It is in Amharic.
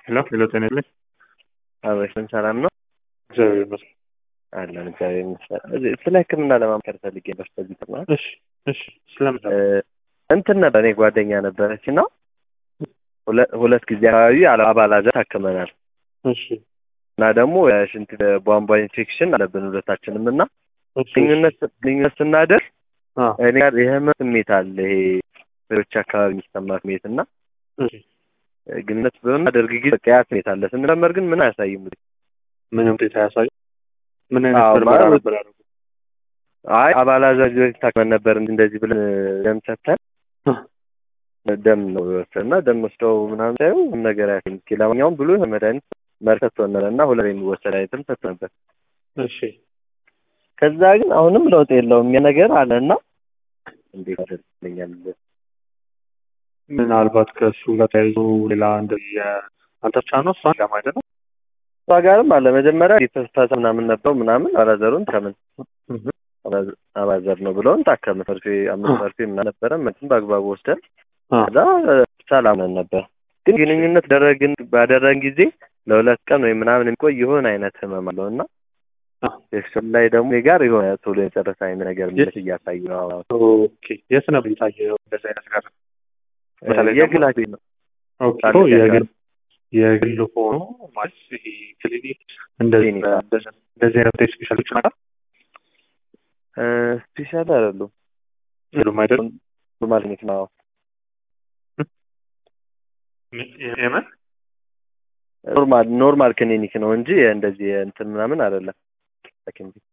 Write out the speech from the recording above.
ሄሎ ሄሎ፣ ጤና ይስጥልኝ። አበሽን ሰላም ነው እግዚአብሔር ይመስገን። አለን። እግዚአብሔር ይመስገን። ስለ ሕክምና ለማምከር ፈልጌ ነበር። በዚህ ጥና እሺ እሺ፣ ስለምን እንትን ነበር እኔ ጓደኛ ነበረች እና ሁለት ጊዜ አካባቢ አባላዘር ታክመናል እሺ እና ደግሞ የሽንት ቧንቧ ኢንፌክሽን አለብን ሁለታችንም እና እሺ ግንኙነት ግንኙነት ስናደርግ አ እኔ ጋር የህመም ስሜት አለ። ይሄ ሌሎች አካባቢ የሚሰማ ስሜት እና እሺ ግንኙነት በምናደርግ ጊዜ በቃ ያ ስሜት አለ። ስንመረመር ግን ምን አያሳይም። ምንም ውጤት አያሳይ። ምን አይነት አዎ፣ ምርመራ ማለት- ነበር ያደረጉት? አይ አባላዘር በፊት ታክመን ነበር እንደዚህ ብለን ደም ሰጥተን አ ደም ነው የወሰድን እና ደም ወስደው ምናምን ሳይሆን ምንም ነገር ያገኝ ለማንኛውም ብሎ መድኃኒት መርህ ሰጥቶናል እና ሁለት የሚወሰድ አይነትም ሰጥቶ ነበር። እሺ ከዛ ግን አሁንም ለውጥ የለውም ያ ነገር አለ እና እንዴት አደርግልኛል? ምናልባት ከእሱ ጋር ተያይዞ ሌላ እንደዚህ የ- አንተ ብቻ ነው እሷን ለማለት ነው? እሷ ጋርም አለ መጀመሪያ የተፈሳ ምናምን ነበረው ምናምን አባላዘሩን ከምን አባዘር ነው ብለውን ታከምን። መርፌ አምስት መርፌ ምናምን ነበረ መትን በአግባቡ ወስደን አ ከዛ ሰላም ነን ነበር። ግን ግንኙነት ደረግን ባደረግን ጊዜ ለሁለት ቀን ወይ ምናምን የሚቆይ የሆነ አይነት ህመም አለው እና አ ሴክሽን ላይ ደግሞ እኔ ጋር የሆነ ቶሎ የጨረሰ አይነት ነገር ምልክት እያሳዩ ነው። ኦኬ የት ነበር የታየው እንደዚህ አይነት ነገር? በተለይ ደግሞ- የግል ሐኪም ነው። ኦኬ ታዲያ ኦ፣ የግል የግል ሆኖ ማለት ይሄ ክሊኒክ እንደዚህ ክሊኒክ። እንደዚህ እንደዚህ አይነት ስፔሻሊስቶች ናቸው እ ስፔሻል አይደሉም ሁሉም አይደለም። ኖርማል ክሊኒክ ነው። የምን ኖርማል ኖርማል ክሊኒክ ነው እንጂ እንደዚህ እንትን ምናምን አይደለም። ሐኪም ቤት